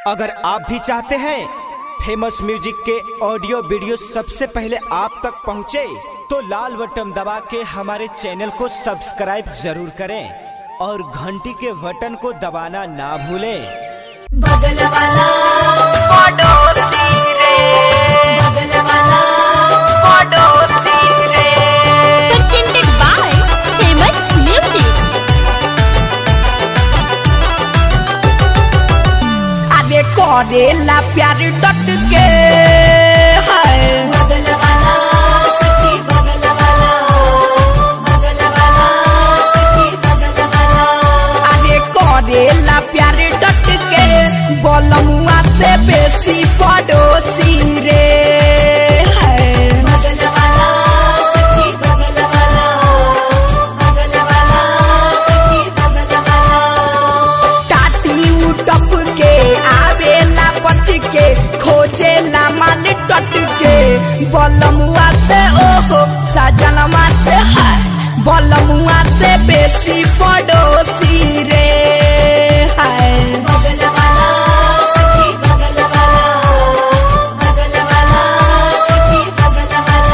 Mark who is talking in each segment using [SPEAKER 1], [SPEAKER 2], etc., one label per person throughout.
[SPEAKER 1] अगर आप भी चाहते हैं फेमस म्यूजिक के ऑडियो वीडियो सबसे पहले आप तक पहुंचे, तो लाल बटन दबा के हमारे चैनल को सब्सक्राइब जरूर करें और घंटी के बटन को दबाना ना भूलें
[SPEAKER 2] बगल वाला
[SPEAKER 3] पड़ोसी रे
[SPEAKER 2] बगल वाला
[SPEAKER 3] पड़ोसी रे
[SPEAKER 4] presented by famous music
[SPEAKER 3] अरे करेला प्यार डट के है
[SPEAKER 2] बगल वाला सखी बगल वाला बगल वाला सखी बगल वाला
[SPEAKER 3] अरे करेला प्यार डट के बलमुआ से बेसी पड़ोसी रे है
[SPEAKER 2] बगल वाला सखी बगल वाला बगल वाला सखी बगल वाला
[SPEAKER 3] टाटी उटप के आवेला बच के खोजेला माल टट के बलमुआ से ओहो सजनवा से है बलमुआ से बेसी पड़ोसी रे है
[SPEAKER 2] बगल वाला सखी बगल वाला बगल वाला सखी बगल वाला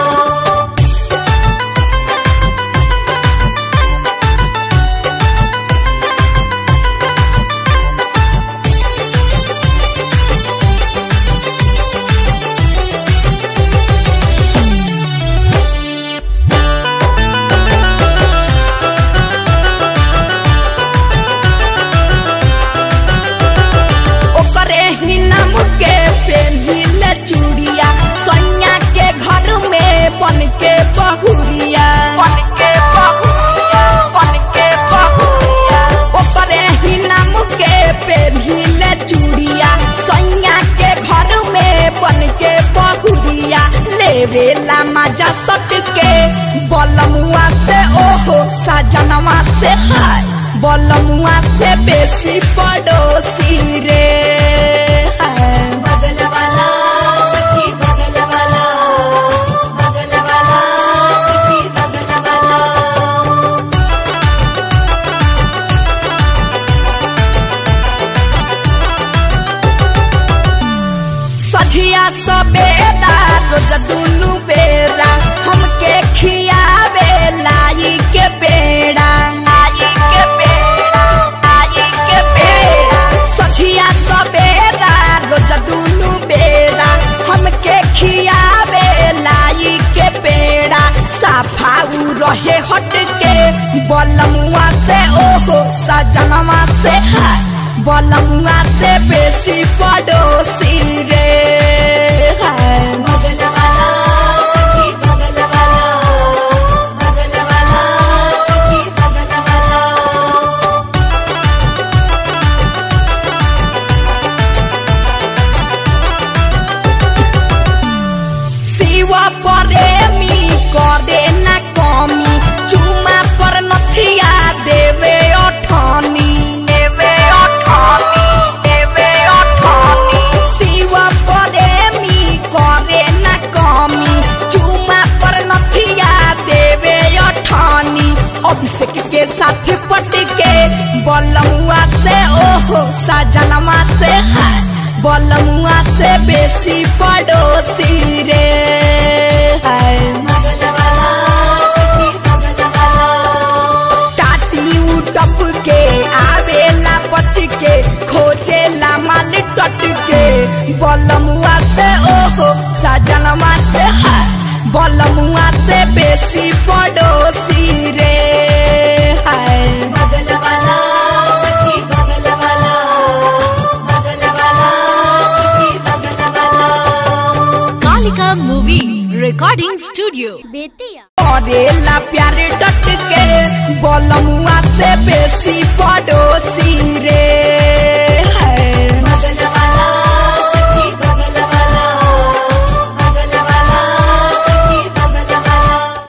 [SPEAKER 3] ओकरे ही नाम के पेन्हिले चूड़िया सैया के घर में बन के बहुरिया बन के बहुरिया बन के बहुरिया ओकरे ही नाम के पेन्हिले चूड़िया सैया के घर में बन के बहुरिया लेवेला मजा सट के बलमुआ से ओहो सजनवा से हाय बलमुआ से बेसी पड़ोसी रे है
[SPEAKER 2] बगल वाला सखी बगल वाला बगल वाला सखी बगल वाला
[SPEAKER 3] सझिया सबेरा रोज दुनु बेरा हमके खियावे लाई के बेड़ा आई के बेड़ा आई के बेड़ा सझिया सबेरा रोज दुनु बेरा हमके खियावे लाई के बेड़ा साफाऊ रहे हट के बलमुआ से ओहो सजनवा से है बलमुआ से बेसी पड़ोसी रे है
[SPEAKER 2] बगल वाला सखी बगल वाला बगल वाला सखी बगल वाला
[SPEAKER 3] शिवा प्रेमी करे न कमी चुमा पर नथिया देवे अठानी देवे अठानी देवे अठानी शिवा प्रेमी करे न कमी चुमा पर नथिया देवे अठानी अभिषेक के साथ पट के बलमुआ से ओहो सजनवा से है बलमुआ से बेसी पड़ोसी रे है
[SPEAKER 2] बगल वाला सखी बगल वाला
[SPEAKER 3] टाटी उटप के आवेला बच के खोजेला माल टट के बलमुआ से ओहो सजनवा से है बलमुआ से बेसी पड़ोसी रे है
[SPEAKER 2] बगल वाला सखी बगल वाला बगल वाला सखी बगल वाला
[SPEAKER 4] Kalika Movies Recording Studio Bettiah
[SPEAKER 3] करेला प्यार डट के बलमुआ से बेसी पड़ोसी